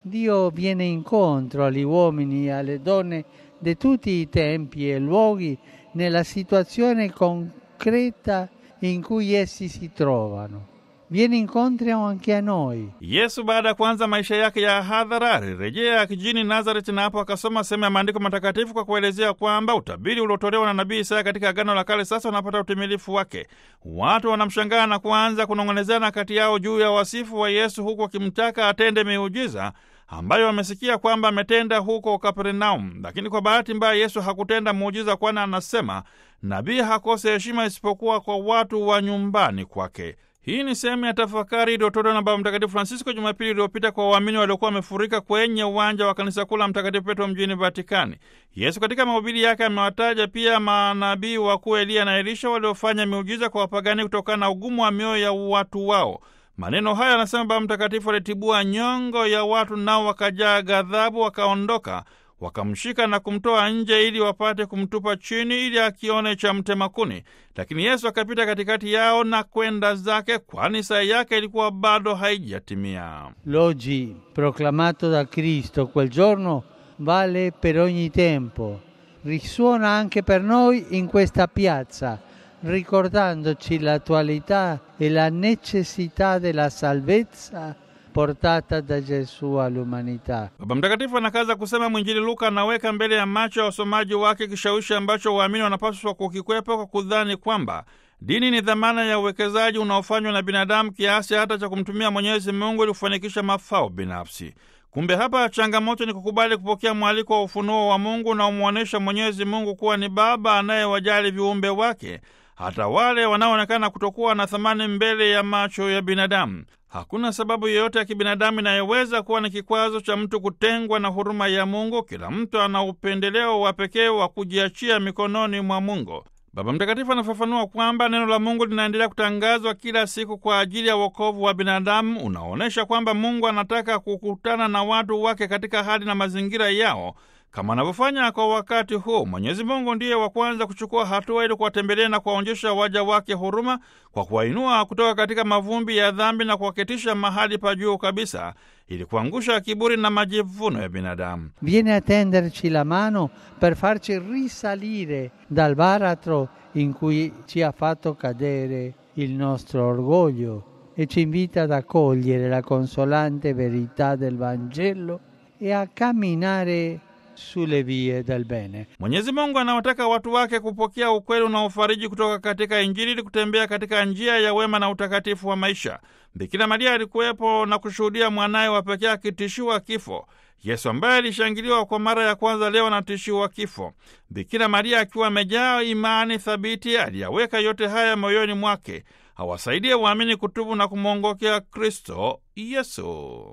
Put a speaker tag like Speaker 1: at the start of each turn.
Speaker 1: Dio viene incontro agli uomini e alle donne di tutti i tempi e luoghi nella situazione concreta in cui essi si trovano. Viene incontro anche a noi.
Speaker 2: Yesu baada ya kuanza maisha yake ya hadhara alirejea kijijini Nazareti na hapo akasoma sehemu ya maandiko matakatifu kwa kuelezea kwamba utabiri uliotolewa na nabii Isaya katika Agano la Kale sasa unapata utimilifu wake. Watu wanamshangaa na kuanza kunong'onezana kati yao juu ya wasifu wa Yesu, huku wakimtaka atende miujiza ambayo wamesikia kwamba ametenda huko Kapernaum. Lakini kwa bahati mbaya Yesu hakutenda muujiza, kwani anasema nabii hakose heshima isipokuwa kwa watu wa nyumbani kwake. Hii ni sehemu ya tafakari iliyotolewa na Baba Mtakatifu Francisco Jumapili iliyopita kwa waamini waliokuwa wamefurika kwenye uwanja wa kanisa kuu la Mtakatifu Petro mjini Vatikani. Yesu katika mahubiri yake amewataja pia manabii wakuu Eliya na Elisha waliofanya miujiza kwa wapagani kutokana na ugumu wa mioyo ya watu wao. Maneno haya anasema Baba Mtakatifu alitibua nyongo ya watu, nao wakajaa ghadhabu, wakaondoka wakamshika na kumtoa nje ili wapate kumtupa chini ili akione cha mtema kuni. Lakini Yesu akapita katikati yao na kwenda zake, kwani saa yake ilikuwa bado haijatimia.
Speaker 1: L'oggi proclamato da Cristo quel giorno vale per ogni tempo, risuona anche per noi in questa piazza, ricordandoci l'attualità e la necessità della salvezza portata da Gesù all'umanità.
Speaker 2: Baba Mtakatifu anakaza kusema mwinjili Luka anaweka mbele ya macho ya wasomaji wake kishawishi ambacho waamini wanapaswa kukikwepa kwa kudhani kwamba dini ni dhamana ya uwekezaji unaofanywa na binadamu kiasi hata cha kumtumia Mwenyezi Mungu ili kufanikisha mafao binafsi. Kumbe hapa changamoto ni kukubali kupokea mwaliko wa ufunuo wa Mungu na umwonyesha Mwenyezi Mungu kuwa ni Baba anayewajali viumbe wake, hata wale wanaoonekana kutokuwa na thamani mbele ya macho ya binadamu. Hakuna sababu yoyote ya kibinadamu inayoweza kuwa ni kikwazo cha mtu kutengwa na huruma ya Mungu. Kila mtu ana upendeleo wa pekee wa kujiachia mikononi mwa Mungu. Baba Mtakatifu anafafanua kwamba neno la Mungu linaendelea kutangazwa kila siku kwa ajili ya wokovu wa binadamu, unaonyesha kwamba Mungu anataka kukutana na watu wake katika hali na mazingira yao kama anavyofanya kwa wakati huu. Mwenyezi Mungu ndiye wa kwanza kuchukua hatua ili kuwatembelea na kuwaonyesha waja wake huruma kwa kuwainua kutoka katika mavumbi ya dhambi na kuwaketisha mahali pa juu kabisa ili kuangusha kiburi na majivuno ya binadamu.
Speaker 1: Viene a tenderci la mano per farci risalire dal baratro in cui ci ha fatto cadere il nostro orgoglio e ci invita ad accogliere la consolante verità del Vangelo e a camminare sulle vie del bene.
Speaker 2: Mwenyezi Mungu anawataka watu wake kupokea ukweli unaofariji kutoka katika Injili ili kutembea katika njia ya wema na utakatifu wa maisha. Bikira Maria alikuwepo na kushuhudia mwanaye wa pekee akitishiwa kifo. Yesu ambaye alishangiliwa kwa mara ya kwanza leo anatishiwa kifo. Bikira Maria akiwa amejaa imani thabiti aliyaweka yote haya moyoni mwake, awasaidie waamini kutubu na kumwongokea Kristo Yesu.